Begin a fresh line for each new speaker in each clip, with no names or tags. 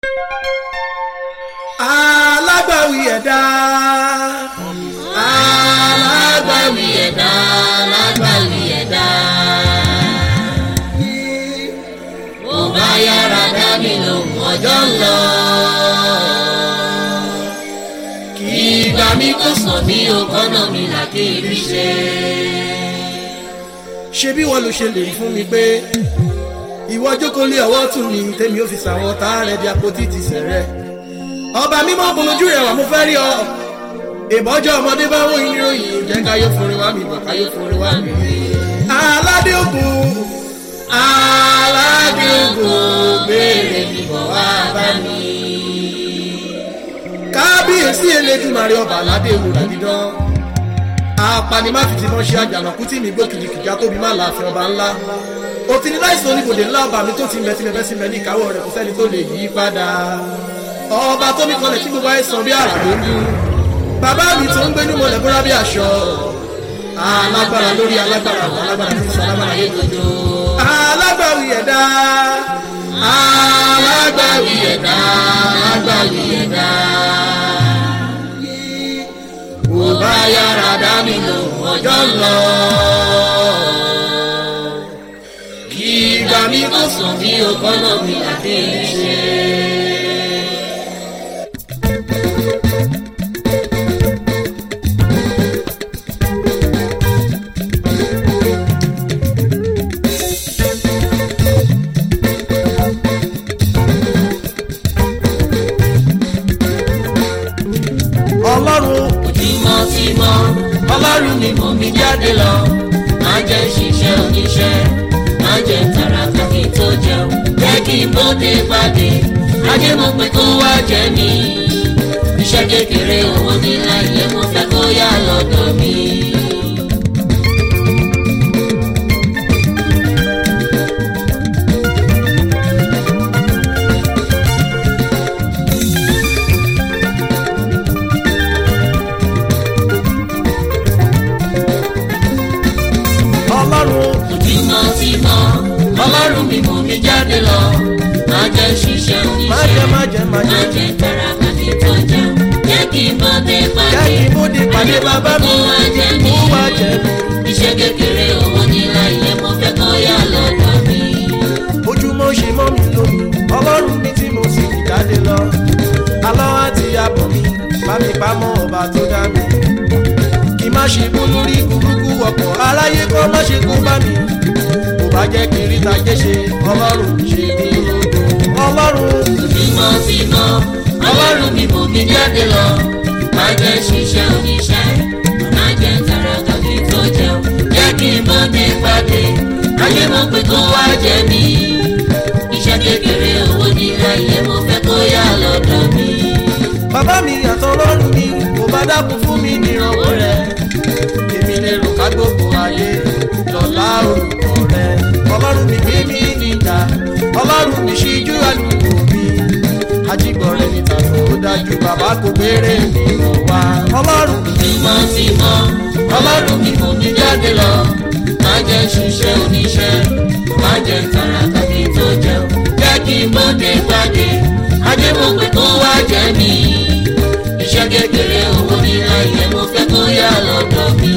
alágbàwí ẹ̀dá
alágbàwí ẹ̀dá alágbàwí ẹ̀dá. ó bá yára dá mi lóhùn ọjọ́ ń lọ. kí ìgbà mi kò sàn mí ò kọ́nà mi là kí n rí ṣe.
ṣé bí wọ́n ló ṣe lè fún mi pé ìwọ jókòó lé ọwọ́ tún mi tèmi ò fi sàwọn ọ̀tá rẹ̀ di àpótí ti sẹ̀rẹ̀ ọba mímọ́ bolójú rẹ̀ wà mo fẹ́ rí ọ ìbọ́jọ́ ọmọdé bá wọ́n yín ròyìn jẹ́ káyọ̀ forin wá mi bọ̀ káyọ̀ forin wá mi. aládé ògùn aládé ògùn
béèrè mi bọ̀ wá bá mi.
kábíyèsí elédùnmarè ọba aládé òwúrà dídán apani má fi ti mọ́ ṣe àjànàkú tí mi gbó kìjìkìjà tóbi má láàfin ọba ńlá òtí ní láìsàn oníbòdè ńlá ọba mi tó ti mẹ́tí mẹ́fẹ́ sí mẹ́ ní ìkáwọ́ rẹ̀ kò sẹ́ni tó lè yí padà ọba tó mi kọlẹ̀ tí gbogbo ayé san bí àrà ló ń dún bàbá mi tó ń gbé ní mọ̀lẹ́ búra bí aṣọ alágbára lórí alágbára àwọn alágbára tí ń sọ alágbára yé dodo alágbàwí ẹ̀dá
alágbàwí ẹ̀dá alágbàwí ẹ̀dá. ó bá yára dá mi lóhùn ọjọ́ ń lọ. kí ìgbà mi kò sàn mí ò kọ́nà mi láti rí ṣe.
ọlọ́run
ojúmọ́ ti mọ́ ọlọ́run ni mò ń mi jáde lọ máa jẹ́ ṣiṣẹ́ oníṣẹ́ máa jẹ́ tàràkà kí n tó jẹun jẹ́ kí n bóde pàdé ajé mo pé kó wá jẹ mí iṣẹ́ kékeré owó nílá ilé mo fẹ́ kó yá lọ́dọ̀ mi.
ọlọ́run
ojúmọ́ ti mọ́ ọlọ́run mi mò mi jáde lọ máa jẹ́ ṣiṣẹ́
má
oníṣẹ́
jẹ́ má jẹ́ má
máa
jẹ́
jẹ́ tàràkà kí n tó jẹun jẹ́ kí n bóde
jẹ́
pàdé
kí n bóde pàdé bàbá mi
kó wá jẹ
kó
mí.
wá jẹ mi.
iṣẹ́ kékeré owó nílá ilé mo fẹ́ kó yá lọ́dọ̀ mi.
ojúmọ́ ṣe mọ́ mi lómi ọlọ́run mi tí mo sì fi jáde lọ alọ́ àti abọ̀ mi bá mi pamọ́ ọba tó dá mi kí má ṣe kú lórí burúkú ọkọ̀ aráyé kọ́ má ṣe kú bá mi kò bá jẹ́ kí n rí tajé ṣe ọlọ́run ṣe mí lógo ọlọ́run
ojúmọ́ ti mọ́ ọlọ́run mi mò mí jáde lọ má jẹ́ ṣiṣẹ́ oníṣẹ́ má jẹ́ tàràkà kí n tó jẹun jẹ́ kí n bọ́dé pàdé ayé mo pé kó wá jẹ mí iṣẹ́ kékeré owó nílá ilé mo fẹ́ kó yá lọ́dọ̀ mi.
bàbá mi àtọ ọlọ́run mi kò bá dákun fún mi nírànwọ́ rẹ èmi lè rò ká gbogbo ayé lọ́lá orúkọ rẹ ọlọ́run mi gbé mi níjà ọlọ́run mi ṣíjú àlùkò mi ajígbọ̀rẹ́ níta tó dájú bàbá kò béèrè mi lọ wá ọlọ́run
ojúmọ́ ti mọ́ ọlọ́run mi mò mí jáde lọ má jẹ́ ṣiṣẹ́ oníṣẹ́ má jẹ́ tàràkà kí n tó jẹun jẹ́ kí n bóde pàdé ajé mo pé kó wá jẹ mí iṣẹ́ kékeré owó nílá ilé mo fẹ́ kó yá lọ́dọ̀ mi.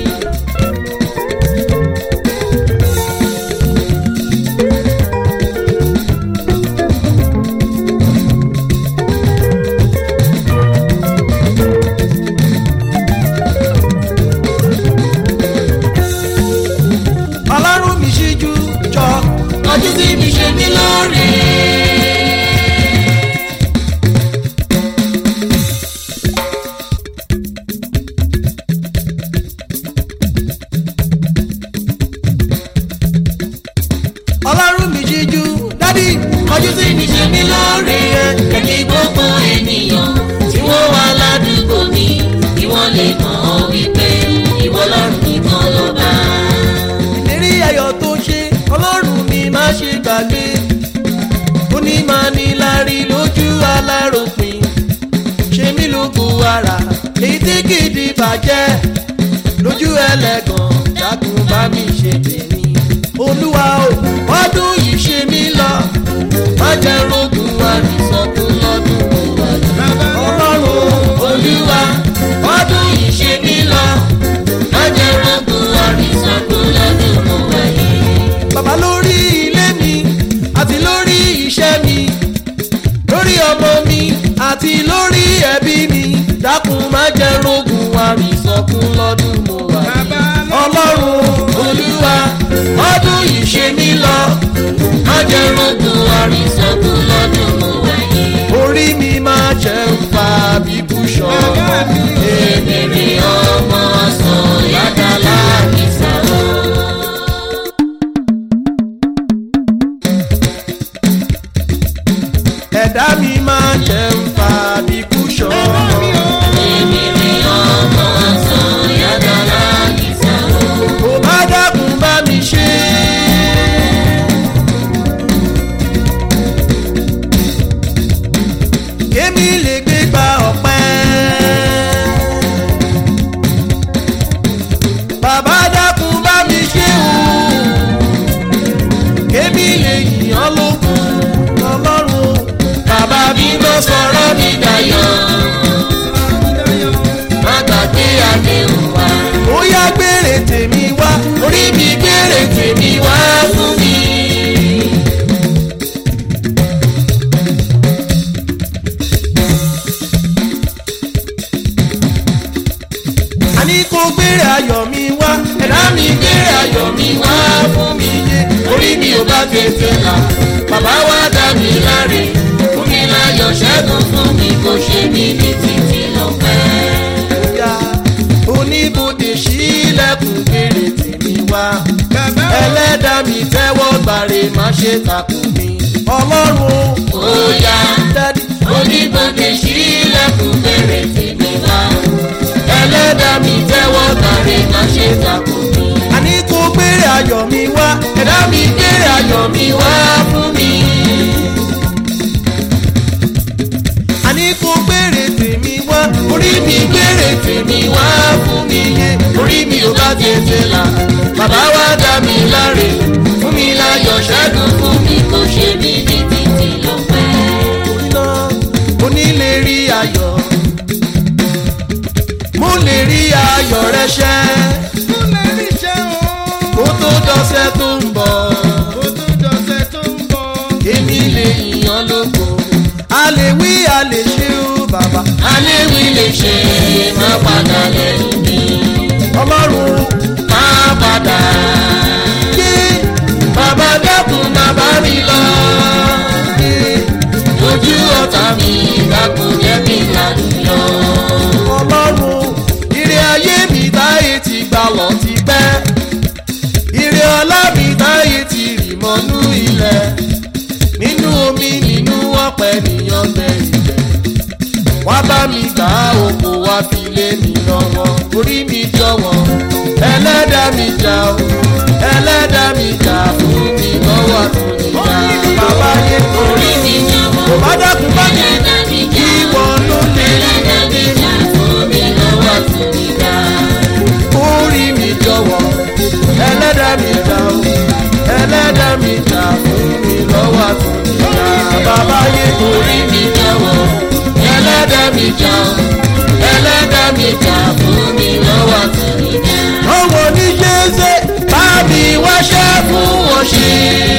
ọlọ́run mi ṣíjú jọ
ọdún tí mi ṣe mí lóore.
ọlọ́run mi ṣíjú dádì
ọdún tí mi ṣe mí lóore. ẹ̀kí gbogbo ènìyàn tí wọ́n wà ládùúgbò mi kí wọ́n lè mọ̀ ọ́ wípé ìwọ lọ́rùn nìkan ló bá.
ìlérí ayọ̀ tó ṣe ọlọ́run mi má ṣe gbàgbé ó ní máa ní lárí lójú aláròpin ṣe mí lógo ara èyí tí kìdí bàjẹ́ lójú ẹlẹ́gàn dákun bá mi ṣe tèmi olúwa ò ọdún yìí ṣe mí lọ má jẹ́ rògùn àrísọ̀tún àti lórí ẹbí mi dákun má jẹ́ rogun àrísọkún lọ́dún mo wà
Bàbá
yìí.
lọ.
ọlọ́run olúwa ọdún yìí ṣe mí lọ má jẹ́ rogun àrísọkún lọ́dún mo wà yìí. orí mi máa jẹ́ ń fa bíbú ṣọ́
Bàbá mi.
èmèrè ọmọ sọ yàgàlà kìsà o.
ẹ̀dá mi máa jẹ́ ń fa bíbú ṣọ́.
èmèrè ọmọ sọ yàgàlà kìsà o.
kò bá dákun bá mi ṣe. kémi lè gbé gba ọ̀pẹ́. bàbá dákun bá mi ṣe o. kémi lè yìnyán lókun ọlọ́run. bàbá mi lọ sọ̀rọ̀ mi dayọ̀.
má gbàgbé àdéhùn wa.
ó yá gbére tèmi wá orí mi gbére tèmi wá fún mi. àní kò gbére ayọ̀ mi wá ẹ̀dá mi gbére ayọ̀ mi wá fún mi yé orí mi ò bá tètè là bàbá wa dá mi láre
fún mi láyọ̀ ṣẹ́gun fún mi kò ṣe mí ní títí lọ́pẹ́.
ya oníbodè sílẹ̀kùn gbére tèmi wá.
Bàbá o.
ẹlẹ́dà mi tẹ́wọ́ gbàre má ṣe takùn mi. ọlọ́run
ó yá
dádì
oníbodè sílẹ̀kùn bèrè tèmi wá. ẹlẹ́dàá mi tẹ́wọ́ gbàre má ṣe takò mí.
àní kò gbére ayọ̀ mi wá ẹ̀dá mi gbére ayọ̀ mi wá fún mi. àní kò gbére tèmi wá orí mi gbére tèmi wá fún mi yé orí mi ò bá tètè là bàbá wa dá mi láre fún mi láyọ̀ ṣẹ́gun fún
fún mi kò ṣe mí ní títí lọ́pẹ́.
iná mo ní lè rí ayọ̀ mo lè rí ayọ̀ rẹ ṣẹ́
Mo lè rí iṣẹ́ o.
kó tó dọ́sẹ̀ tó ń bọ̀
Kó tó dọ̀sẹ̀ tó ń bọ̀.
èmi lè yàn lóko a lè wí a lè ṣe ó bàbá
aléwì lè ṣe má padà lẹ́yìn mi.
ọlọ́run
má padà.
yé
bàbá dákun má bá mi lọ.
yé
ojú ọ̀tá mi dákun jẹ́ kí n lálùyọ.
ọlọ́run ire ayé mi táyé ti gbà lọ ti pẹ́ ire ọlá mi táyé ti rì mọ́nú ilẹ̀ nínú omi nínú ọ̀pẹ nìyàn bẹ ilẹ̀ wá bá mi gbà oko wá fi lé mi lọ́wọ́ orí mi jọ̀wọ́ ẹlẹ́dàá mi jà o ẹlẹ́dàá mi jà fún mi lọ́wọ́ àtúnyìí bàbá yé
orí mi jọ̀wọ́.
kò bá dákun bá mi
ẹlẹ́dàá mi
kí
jà.
wọ́n ló lè
ẹlẹ́dàá mi jà fún mi lọ́wọ́ àtúnyìí
orí mi jọ̀wọ́ ẹlẹ́dàá mi jà o ẹlẹ́dàá mi jà fún mi lọ́wọ́ àtúnyìí bàbá yé
orí mi jọ̀wọ́ ẹlẹ́dàá mi jà ẹlẹ́dàá mi jà fún mi lọ́wọ́ àtúnyìí.
ọwọ́ ní jésè bá mi wáṣẹ́ fún wọn ṣe.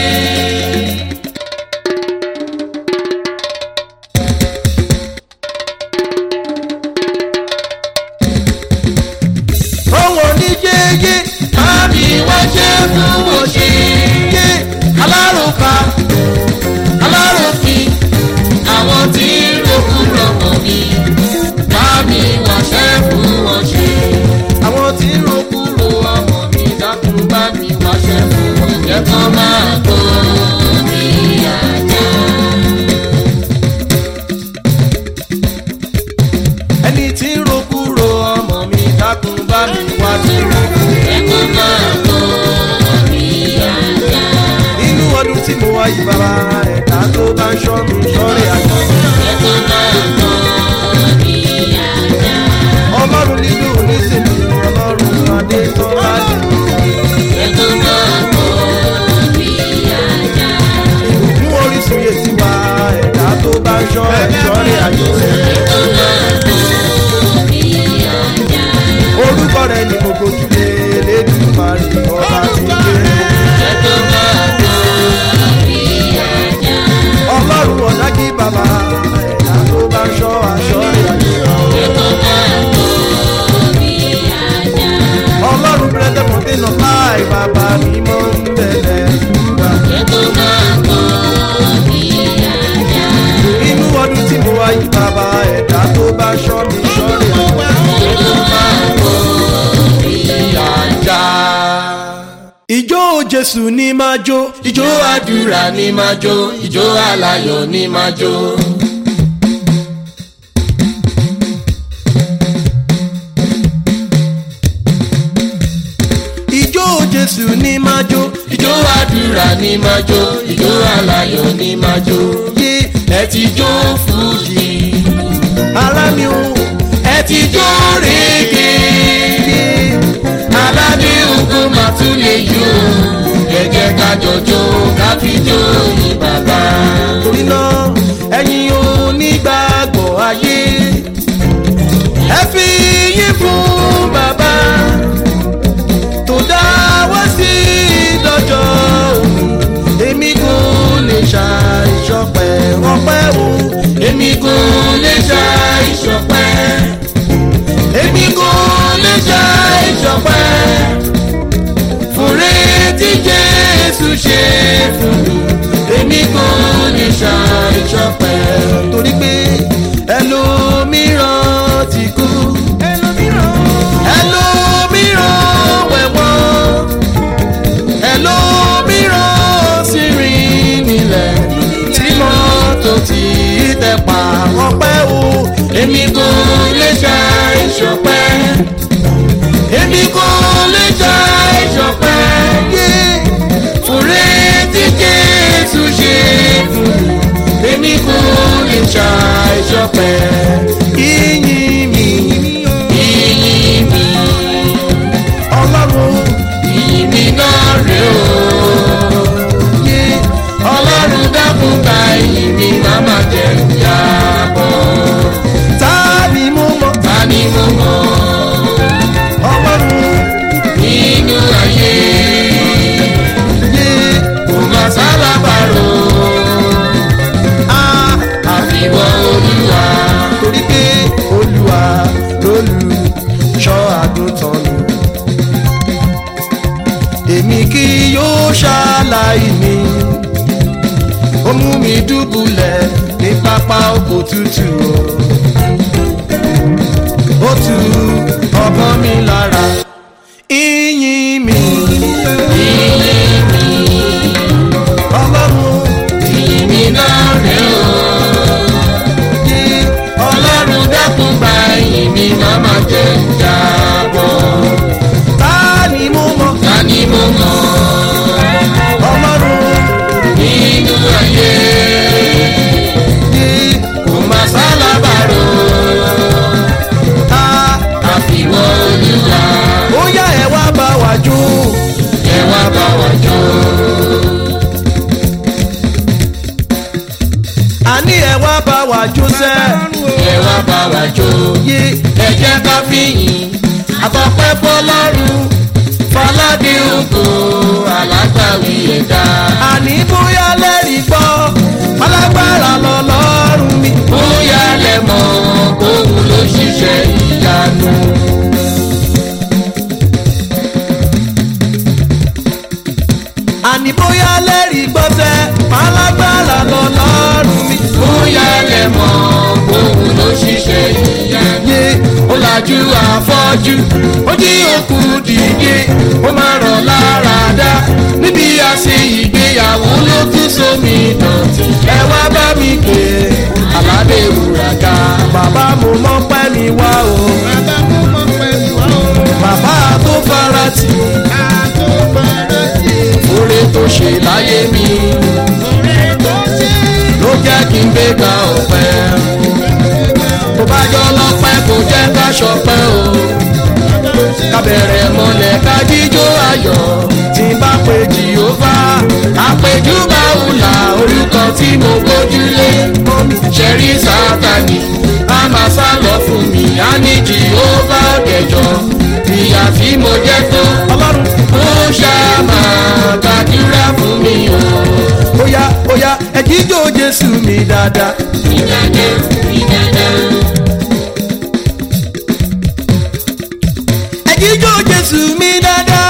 ọwọ́ ní jẹ́jẹ́ bá mi wáṣẹ́ fún wọn ṣe. yé alárùkà alárùkì
àwọn tí ń rògbò rọ̀mọ̀ mi bá mi wáṣẹ́ fún wọn ṣe.
àwọn tí ń ro kúrò ọmọ mi dákun bá mi wáṣẹ́ fún wọn jẹ́
jẹ́ kán máa
ọ̀tá tó bá ṣọ́ mi ṣọ́rẹ̀
Èló máa borí ajá.
ìjó jésù ní máa jó
Ìjó àdúrà ni máa jó, ìjó aláyọ̀ ni máa jó.
ìjó jésù ní máa jó
Ìjó àdúrà ni máa jó, ìjó aláyọ̀ ni máa jó.
yé
Ẹ ti jó fújì,
ara mi ò
ẹ ti jó rèéké.
yé
Aládé ogun máa tún lè yó. Ẹ jẹ́ ká jọjó, ká fi jó yín bàbá.
torí náà ẹ̀yin onígbàgbọ́ ayé ẹ fi yín fún bàbá tó dá wá sí lọ́jọ́ òní èmi kò lè ṣàìṣọpẹ́ ọpẹ́ o
Èmi kò lè ṣá ìṣọpẹ́. Èmi kò lè ṣá ìṣọpẹ́. Fúnre tí Jésù ṣe fún mi. Èmi kò lè ṣá ìṣọpẹ́.
torí pé ẹlòmíràn ti kú ẹlòmíràn wẹ̀wọ̀n ẹlòmíràn sì rìn nílẹ̀ tí mọ́tò ti tẹ̀ pa ọpẹ́ o
Èmi kò lè ṣá ìṣọpẹ́. Èmi kò lè ṣá ìṣọpẹ́.
yé
Fúnre tí Jésù ṣe fún mi. Èmi kò lè ṣá ìṣọpẹ́.
ìyìn mi
Ìyìn mi.
ọlọ́run
Ìyìn mi náà rè o.
yé
Ọlọ́run dákun gba ìyìn mi má má jẹ́ ìyàbọ̀.
tá ni mo mọ̀
Ta ni mo mọ̀
ọlọ́run
nínú ayé?
yé
Kò má sálábàárò
a
àfiwọ́ olúwa.
torí pé olúwa lólùṣọ́ àgùntàn mi èmi kì yóò ṣàlàyé ó mú mi dùbúlẹ̀ ní pápá oko tútù o ó tu ọkàn mi lára ìyìn mi
Ìyìn mi,
ọlọ́run
ìyìn mi náà rè o.
yé
Ọlọ́run dákun gba ìyìn mi má má jẹ́ ìyàbọ̀.
ta ni mo mọ̀
Ta ni mo mọ̀
ọlọ́run
nínú ayé?
yé
Kò má sálábàárò
ta.
àfiwọ́ olúwa.
ó yá ẹ wá bá wa jó
Ẹ wá bá wa jó.
àní ẹ wá bá wa jó sẹ́
Ẹ wá bá wa jó.
yé
Ẹ jẹ́ ká fìyìn àtọ́pẹ́ fọlọ́run. Fọládé ògo alágbàwí ẹ̀dá.
àní bóyá lẹ́rìí gbọ́ alágbára lọ́lọ́run mi
Bóyá lẹ mọ̀ kóhun ló ṣiṣẹ́ ìyanu.
àní bóyá lẹ́rìí gbọ́ sẹ́ alágbára lọ́lọ́run mi
Bóyá lẹ mọ̀ kóhun ló ṣiṣẹ́ ìyanu.
yé
Ó lajú afọ́jú, ó jí òkú dìde, ó máa rọ̀ lára dá. Níbi àṣẹ ìgbéyàwó ló tún sómi dọ̀tí. Ẹ wá bá mi pè é, aládé wúrà ká.
bàbá mo mọ̀ pẹ́ mi wá o
Bàbá mo mọ̀ pẹ̀lú àwọn
bàbá tó fara tì
àtòbọ̀rọ̀ sí
Oore tó ṣe láyé mi
ọ̀rẹ́ tó ṣe
ló jẹ́ kí n gbéga ọ̀pẹ. Tó bá jọ lọ́pẹ́ kò jẹ́ ká ṣọpẹ́ o. Ká bẹ̀rẹ̀ mọ́lẹ̀ ká jíjó ayọ̀. Tí n bá pe Jèhófà, àpèjú bá wùlà orúkọ tí mo gbójúlé. Ṣẹ̀rí Sátánì, a máa sá lọ fún mi, á ní Jèhófà dẹ̀jọ́. Ìyà tí mo jẹ́ tó,
ọlọ́run
ó ṣáà máa gbàdúrà fún mi o.
bóyá bóyá ẹ jíjó jésù mi dáadáa
Ìdájọ́, ìdájọ́.
ẹ jíjó jésù mi dáadáa.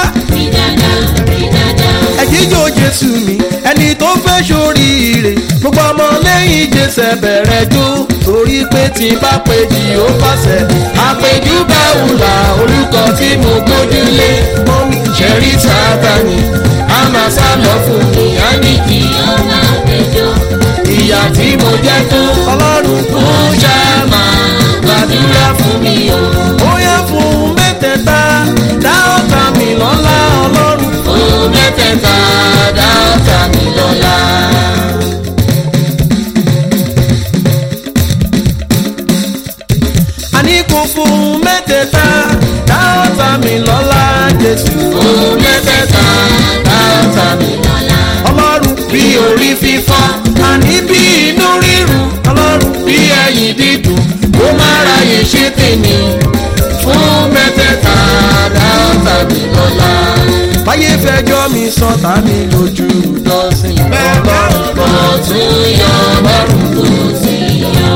ẹ̀jíjó jésù mi ẹni tó fẹ́ sóríire gbogbo ọmọ lẹ́yìn jésù bẹ̀rẹ̀ jó torí pé tí bá pé jì ó fàṣẹ. àpèjú bá wùlà orúkọ tí mo gbójúlé mọ́mí ṣẹ̀rí sábàní a máa sá lọ fún mi á ní kí
ó máa gbẹjọ́
ìyà tí mo jẹ́ tó ọlọ́run kò ṣàmà gbàdúrà fún mi o. ó yẹ fún mẹ́tẹ̀ẹ̀ta dá ọ̀tá mi lọ́lá ọlọ́run.
fún mẹ́tẹ̀ẹ̀ta dá ọ̀tá mi lọ́la.
àní kò fún mẹ́tẹ̀ẹ̀ta dá ọ̀tá mi lọ́lá jésù.
fún mẹ́tẹ̀ẹ̀ta dá ọ̀tá mi lọ́la.
ọlọ́run bí orí fífọ́ àní bí inú rírun ọlọ́run bí ẹ̀yìn dídùn kó má ráyè ṣe tèmi fún mẹ́tẹ̀ẹ̀ta dá ọ̀tá mi lọ́lá. báyé fẹjọ́ mi sọ ta mi lójú dọ́sìn ọlọ́run
kò tún yọ ọlọ́run kò sí yọ.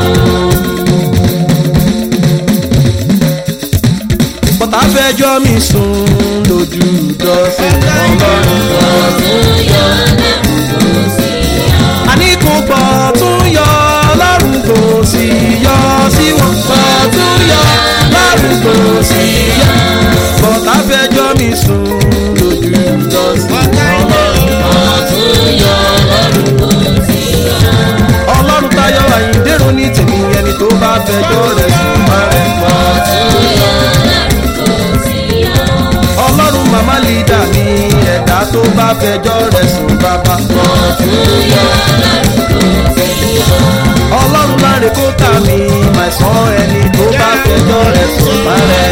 bọ́tà fẹjọ́ mi sùn lójú dọ́sìn ọlọ́run
kò tún yọ ọlọ́run kò sí yọ.
àní kò pọ̀ tún yọ ọlọ́run kò sí yọ sí wọn pọ̀ tún yọ ọlọ́run kò sí yọ bọ́tà fẹjọ́ mi sùn lójú dọ́sìn ọlọ́run.
kò tún yọ ọlọ́run kò sí yọ.
ọlọ́run tayọ àyíndérò ní tèmi ẹni tó bá fẹjọ́ rẹ̀ sùn má rẹ̀ pọ̀.
tún yọ ọlọ́run kò sí yọ.
ọlọ́run màmá lídà mi ẹ̀dá tó bá fẹjọ́ rẹ̀ sùn bàbá.
kò tún yọ ọlọ́run kò sí yọ.
ọlọ́run láre kó tà mí màìsàn ẹni tó bá fẹjọ́ rẹ̀ sùn má rẹ̀